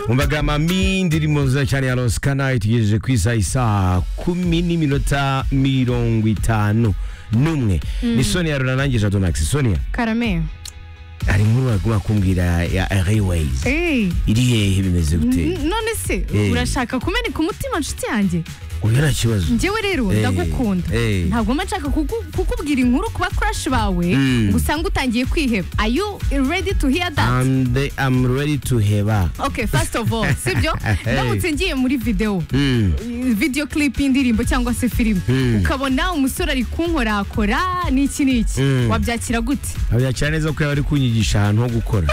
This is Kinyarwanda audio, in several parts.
umvaga mami indirimbo nziza cyane ya rosikana itugejeje ku isaha isaha kumi n'iminota mirongo itanu n'umwe ni sonia rurarangije adonagisi sonia karame hari inkuru baguma kumbwira ya airways Eh, iri hehe bimeze gute none se Eh. urashaka kumeneka umutima nshuti yanjye uyu nta kibazo njyewe rero Eh, ndagukunda eh. ntabwo mba nshaka kuku- kukubwira inkuru kuba crush bawe Mm. ngo usange utangiye kwiheba are you ready to hear that and I'm ready to heba okay first of all sibyo Hey. ndamutse ngiye muri video Mm. video clip y'indirimbo cyangwa se filime Mm. ukabona umusore ari kunkorakora n'iki n'iki Mm. wabyakira gute abyakira neza ko yaba ari kunyigisha ahantu ho gukora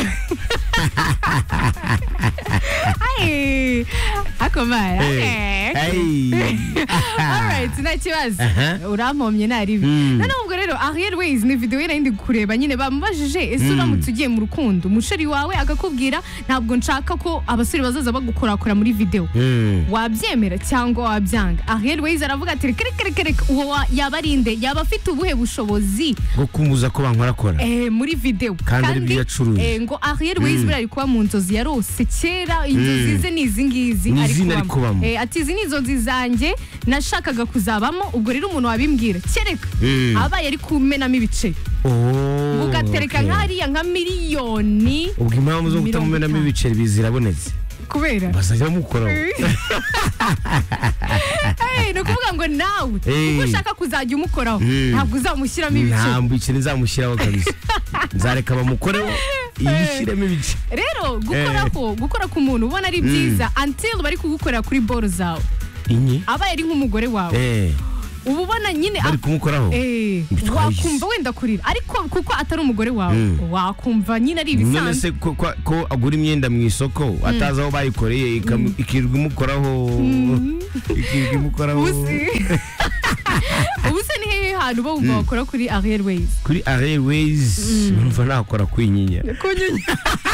Ay, akomara Eh. Eh. Ay. Alright, nta kibazo Aha. urampomye ntari bibi Mm. noneho ubwo rero Ariel Ways ni video ye nari ndi kureba nyine bamubajije ese uramutse ugiye mu rukundo umusheri wawe agakubwira ntabwo nshaka ko abasore bazaza bagukorakora muri video Mm. wabyemera cyangwa wabyanga Ariel Ways aravuga ati reka reka reka reka uwo wa- yaba ari nde yaba afite ubuhe bushobozi bwo kumubuza ko bankorakora eh, muri video Kandi ari byo yacuruye. eh, ngo Ariel Ways buriya ari kuba mu nzozi yarose kera inzozi Mm. ze ni izi ngizi Ni izina ari kubamo. Eh, ati izi ni inzozi zanjye nashakaga kuzabamo ubwo rero umuntu wabimbwira kereka Mm. abaye ari kumenamo ibice Oh, ugatereka okay. nka hariya nka miliyoni ubwo impamvu zo Mirongo kutamumenamo itanu. ibiceri bizirabonetse kubera bazajya bamukoraho Eh, ni ukuvuga ngo nawe Eh. ubwo ushaka kuzajya umukoraho Mm. ntabwo uzamushyiramo ibice nta biceri nzamushyiraho kabisa nzareka bamukoreho yishyiremo ibice rero gukoraho gukora ku muntu ubona ari byiza until bari kugukorera kuri boro zawe inye abaye ari nk'umugore wawe Eh, uba ubona nyine bari ah, kumukoraho eh, Bitwaye wakumva isi. wenda kurira ariko kuko atari umugore wawe Mm. wakumva nyine ari none ibisanzwe se ko, ko, ko agura imyenda mu isoko atazi aho bayikoreye ikam- ikirirwa imukoraho ikirirwa imukoraho Ubusi ubuse ni hehe hantu bo wumva wakora kuri Ariel Ways kuri airways numva nakora ku inyinya kunyunya